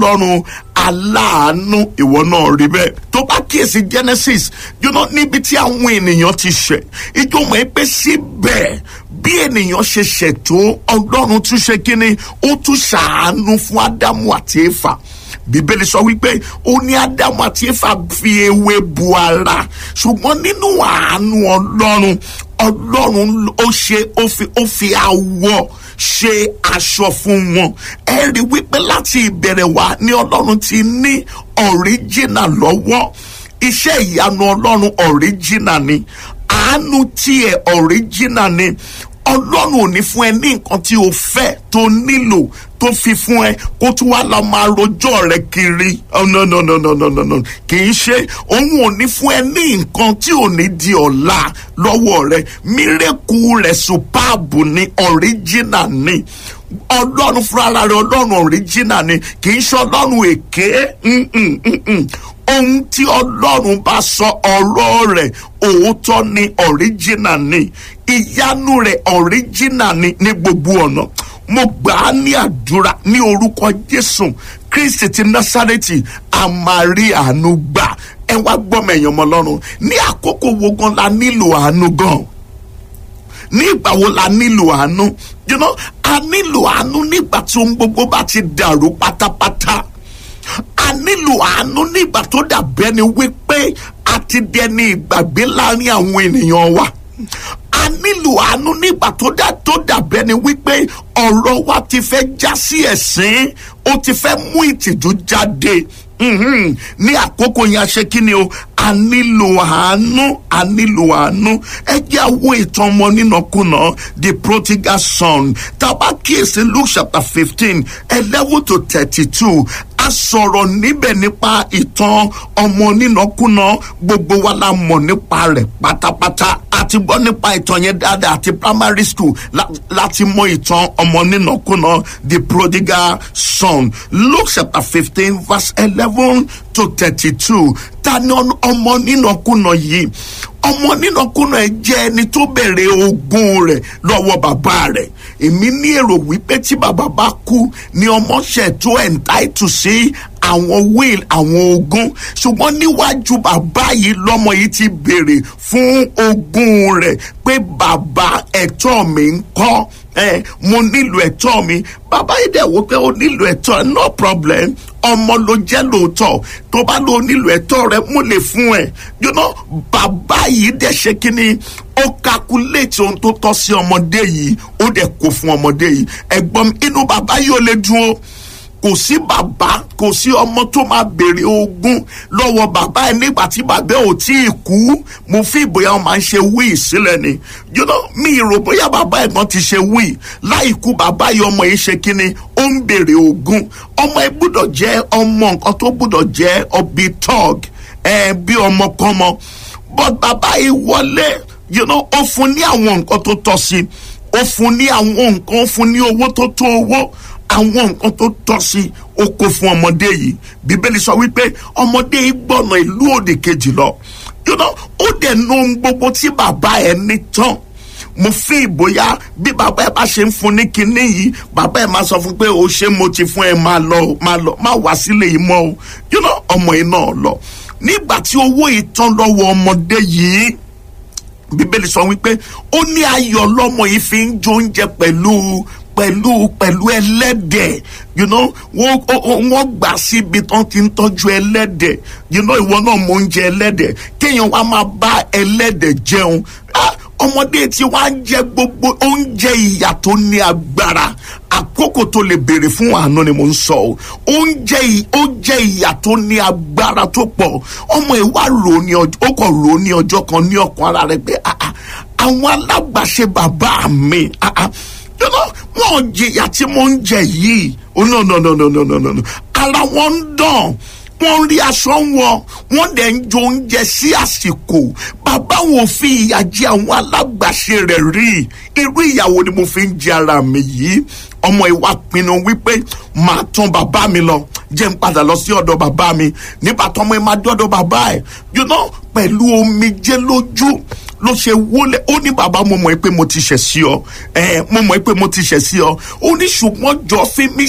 ọlọ́run aláàánú ìwọ náà rí bẹ́ẹ̀ tó bá kíyèsí genesis you know, níbi tí àwọn ènìyàn ti ṣẹ̀ ìjọ mọ̀ ẹ́ pé síbẹ̀ bí ènìyàn ṣe ṣètò ọlọ́run tún ṣe kínní ó tún ṣàánú fún ádámù àti éfà bíbélì sọ wípé ó ní ádámù àti éfà fi ewé bu ara ṣùgbọ́n nínú àánú ọlọ́run ọlọ́run ó ṣe ó fi ó fi awọ ṣe aṣọ fún wọn ẹ rí wípé láti ìbẹ̀rẹ̀ wá ní ọlọ́run ti ní ọ̀ríjìnà lọ́wọ́ iṣẹ́ ìyanu ọlọ́run ọ̀ríjìnà ni àánú tiẹ̀ ọ̀ríjìnà ni ọlọ́run ò ní fún ẹ ní nǹkan tí o fẹ́ tó nílò tó fi fún ẹ kó tún wá lọ máa rojọ́ rẹ kiri oh, no no no no no no no kì í ṣe òun ò ní fún ẹ ní nǹkan tí ò ní di ọ̀la lọ́wọ́ rẹ mírèkù rẹ̀ superb ni original ni ọlọ́run fúnra rẹ̀ ọlọ́run original ni kì í ṣe ọlọ́run èké ohun tí ọlọ́run bá sọ ọ̀rọ̀ rẹ̀ òótọ́ ni original ni ìyanu rẹ̀ original ni ní gbogbo ọ̀nà mo gbà á ní àdúrà ní orúkọ jésù kristi ti násárẹ́tì àmàrí àánú gbà ẹ wá gbọ́mọ ẹ̀yàn ọmọ ọlọ́run ní àkókò wo gan la nílò àánú gan ní ìgbà wo la nílò àánú you know a nílò àánú nígbà tí ohun gbogbo bá ti dàrú pátápátá a nílò àánú nígbà tó dàbẹ́ ni wípé a ti dẹni ìgbàgbé láàrin àwọn ènìyàn wa a nílò àánú nígbà tó dà tó dàbẹ́ ni wípé ọ̀rọ̀ wa ti fẹ́ já sí ẹ̀sín ó ti fẹ́ mú ìtìjú jáde ní àkókò yẹn a ṣe kí ni o a nílò àánú a nílò àánú ẹ jẹ́ àwọn ìtàn ọmọ nínàkúnà the prodigal son tàbá kíyèsí luke chapter fifteen eleven to thirty-two a sọ̀rọ̀ níbẹ̀ nípa ìtàn ọmọ nínàkúnà gbogbo wa la mọ̀ nípa rẹ̀ pátápátá àti gbọ́ nípa ìtàn yẹn dáadáa àti primary school láti mọ ìtàn ọmọ nínàkúnà the prodigal son luke chapter fifteen verse eleven to thirty-two ta ni ọmọ nínàkúnà yìí ọmọ nínàkúnà ẹ jẹ́ ẹni tó bẹ̀rẹ̀ ogún rẹ̀ lọ́wọ́ bàbá rẹ̀ èmi ní èrò wípé tí bàbá bá kú ni ọmọ ṣẹ̀ tó entitled sí àwọn will àwọn ogún ṣùgbọ́n níwájú bàbá yìí lọ́mọ yìí ti béèrè fún ogún rẹ̀ pé bàbá ẹ̀tọ́ mi ń kọ́ ẹ mo nílò ẹ̀tọ́ mi bàbá yìí dẹ̀ wò pé ó nílò ẹ̀tọ́ no problem ọmọ ló jẹ́ lóòótọ́ tó bá lọ nílò ẹ̀tọ́ rẹ mo lè fún ẹ you know bàbá yìí dẹ̀ ṣe kínní ó calculate ohun tó tọ́ sí ọmọdé yìí ó dẹ̀ kó fún ọmọdé yìí ẹ̀gbọ́n inú bàbá yìí ò lè dùn ó kò sí bàbá kò sí ọmọ tó máa béèrè ogún lọ́wọ́ bàbá ẹ̀ nígbà tí bàbá ò tí ì kú mo fi ìbòyá wọn máa ń ṣe wíì sílẹ̀ ni you know mi rò bóyá bàbá ẹ̀gbọ́n ti ṣe wíì láì kú bàbá yìí ọmọ yìí ṣe kínni ó ń béèrè ogún ọmọ ẹ gbúdọ̀ jẹ́ ọmọ nǹkan tó gbúdọ̀ jẹ́ ọbí tọ́g ẹ bí ọmọ kọ́mọ but bàbá yìí wọlé you know ó fún ní àwọn nǹkan tó tọ́ sí ó fún ní àwọn nǹkan ó fún ní owó tó tó owó àwọn nǹkan tó tọ́ sí ó kó fún ọmọdé yìí bíbélì sọ wípé ọmọdé yìí gbọ́nà ìlú òdì kejì lọ you know ó dẹ̀ nu ohun gbogbo tí bàbá ẹ̀ ní tán mo fi ìbòyá bí bàbá ẹ bá ṣe ń fún ní kinní yìí bàbá ẹ máa sọ fún pé o ṣé mo ti fún ẹ máa lọ máa lọ máa wá sílé yìí mọ́ o you know ọmọ yìí náà lọ nígbà tí owó yìí tán lọ́wọ́ ọmọdé yìí bíbélì sọ wípé ó ní ayọ̀ lọ́mọ yìí fi ń jó oúnjẹ pẹ̀lú pẹ̀lú pẹ̀lú ẹlẹ́dẹ̀ you know wọ́n wọ́n gbà síbi tán ti ń tọ́jú ẹlẹ́dẹ̀ you know ìwọ náà mọ oúnjẹ ẹlẹ́dẹ̀ kéèyàn wá máa bá ẹlẹ́dẹ̀ jẹun ọmọdé tí wàá jẹ gbogbo oúnjẹ ìyà tó ní agbára àkókò tó lè béèrè fún àánú ni mo ń sọ o oúnjẹ oúnjẹ ìyà tó ní agbára tó pọ̀ ọmọ ìwà rò ní ọjọ́ ó kàn rò ní ọjọ́ kan ní ọkàn ara rẹ̀ pé àwọn alágbàṣe bàbá mi you know wọn jìyà tí mo ń jẹ yìí oh no no no no no no no ara wọn ń dàn wọ́n rí aṣọ wọn wọ́n dẹ̀ ń jo oúnjẹ sí àsìkò bàbá wọn fi ìyà jẹ àwọn alágbàṣe rẹ̀ rí irú ìyàwó ni mo fi ń jẹ ara mi yìí ọmọ ìwà pinnu wípé màá tán bàbá mi lọ jẹ́ ń padà lọ sí ọ̀dọ̀ bàbá mi nígbà tó ọmọ ẹ máa dọ́dọ̀ bàbá ẹ̀ you know pẹ̀lú omijé lójú ló ṣe wọlé ó ní bàbá mo mọ̀ pé mo ti ṣẹ̀ sí ọ ẹ mo mọ̀ pé mo ti ṣẹ̀ sí ọ ó ní ṣùgbọ́n jọ fi mí